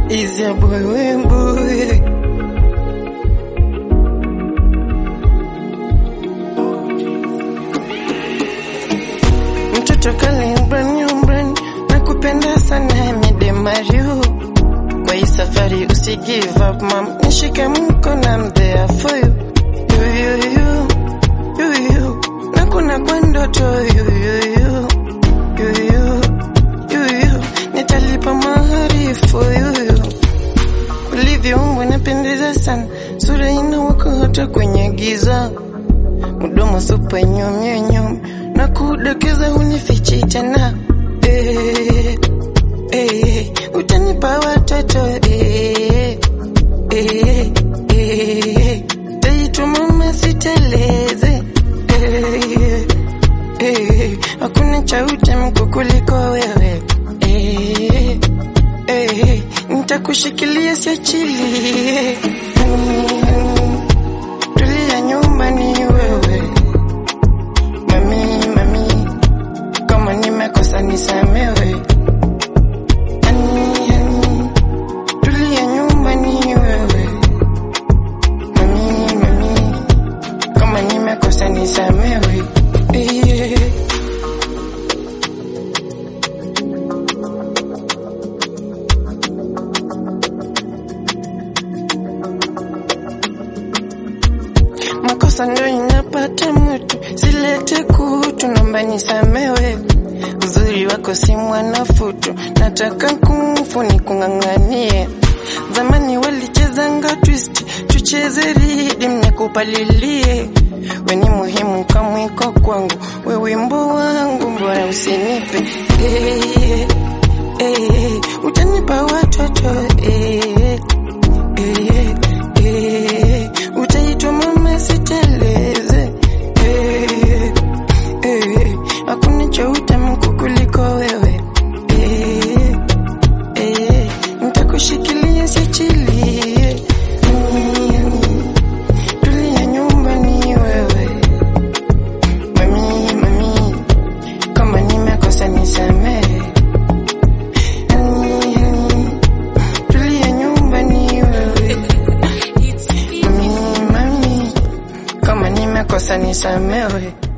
Is your boy Wimbo? Mtoto kali brand new brand, nakupenda sana midemario. Kwa hii safari usi give up mam, nishike mkono I'm there for you. You, you, you, you, you. Na kuna kwa ndoto you, you, you, you, you, you, you. Nitalipa mahari for you, you. Ulivyoumbwa napendeza sana, sura inawaka hata kwenye giza, mdomo supa nyumyunyum na kudokeza hunifichi tena eh, eh, utanipa watoto eh, eh, eh, taitwa mama siteleze eh, eh, hakuna cha utamko kuliko wewe eh, eh, nitakushikilia siachilie Mm, tulia nyumbani wewe mami mami kama nimekosa nisamewe Ani, ani, tulia nyumbani wewe mami mami kama nimekosa nisamewe yeah. makosa ndo inapata mtu, silete kutu, naomba nisamewe. Uzuri wako si mwanafutu, nataka kumfu ni kung'ang'anie. Zamani walichezanga twist, tucheze ridim nikupalilie. We ni muhimu kamwiko kwangu, we wimbo wangu, mbona usinipe eh, eh, utanipa watoto eh, eh, eh, utaitwa mama siteleze eh, eh, hakuna cha utamku kuliko wewe eh, eh, nitakushikilia siachilie Mm, tulia nyumbani wewe mami mami kama nimekosa nisamehe Ani, ani, tulia nyumbani wewe mami mami kama nimekosa nisamehe